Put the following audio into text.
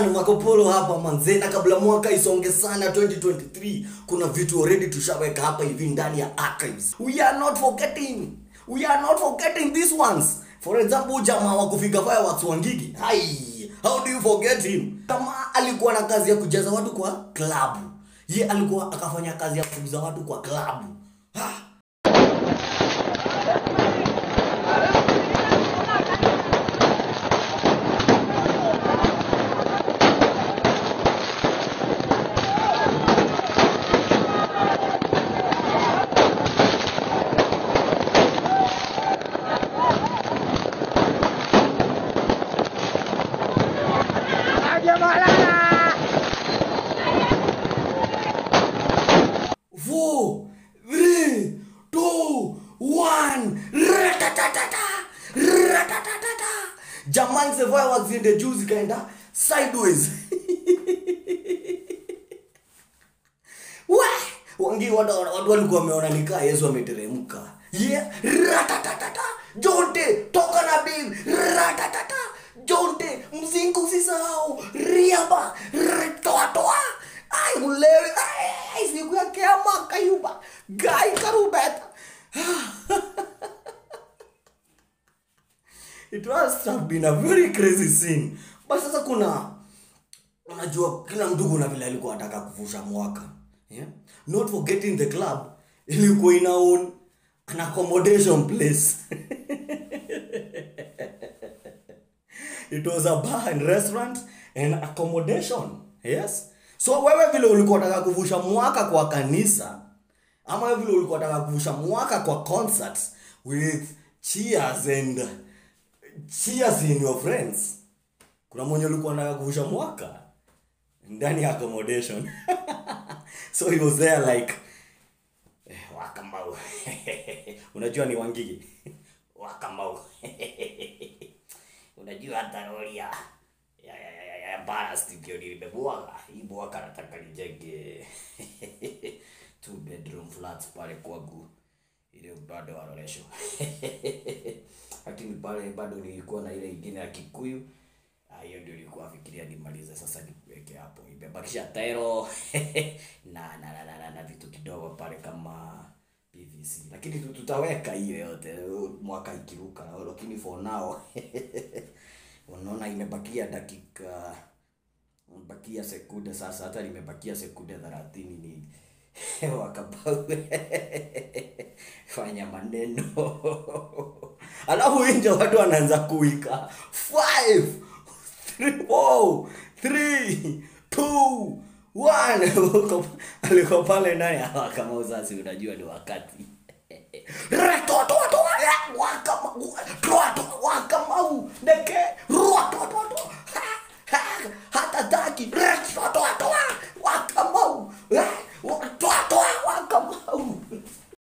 man makopolo hapa manze na kabla mwaka isonge sana 2023 kuna vitu already tushaweka hapa hivi ndani ya archives we are not forgetting we are not forgetting these ones for example jamaa wa kufiga fireworks wangigi hai how do you forget him kama alikuwa na kazi ya kujaza watu kwa klabu ye alikuwa akafanya kazi ya kuuza watu kwa klabu ha. four, three, two, one. Ratatatata, ratatatata. Jamani, the fireworks in the juu zikaenda sideways. We, wangi watu watu walikuwa wameona nikaa Yesu ameteremka. Yeah, ratatatata. Jonte, toka na bibi. Ratatatata. Jonte, mzingu usisahau. Riaba, toa toa. Ai, ulewe. Ai, siku ya kiama kayuba. Gai karubeta. It must have been a very crazy scene. But sasa kuna unajua kila mtu kuna vile alikuwa anataka kuvusha mwaka yeah? not forgetting the club ilikuwa ina own an accommodation place it was a bar and restaurant and accommodation yes so wewe vile ulikuwa unataka kuvusha mwaka kwa kanisa ama wewe vile ulikuwa unataka kuvusha mwaka kwa concerts with cheers and cheers in your friends kuna mwenye ulikuwa unataka kuvusha mwaka ndani ya accommodation so he was there like eh, wakamau unajua ni wangigi wakamau unajua hata roli ya ya ya ya, ya, ya ballast ndio nilimebwaga hii bwaga nataka nijenge two bedroom flats pale kwangu ile bado waroresho lakini pale bado nilikuwa na ile ingine ya kikuyu Ah, hiyo ndio nilikuwa fikiria nimalize sasa niweke hapo imebakisha tero na, na, na, na, na, na vitu kidogo pale kama pvc lakini tu- tutaweka hiyo yote mwaka ikiruka lakini for now unaona imebakia dakika bakia sekunde sasa hata nimebakia sekunde thelathini ni wakabau fanya maneno alafu nje watu wanaanza kuika five three, four, three, two, one. Uko- alikuwa pale ndani ah, kama usasi unajua ni wakati Ratototo, eh, wakama- roto, wakamau, neke, rotototo, ha, ha, hata taki,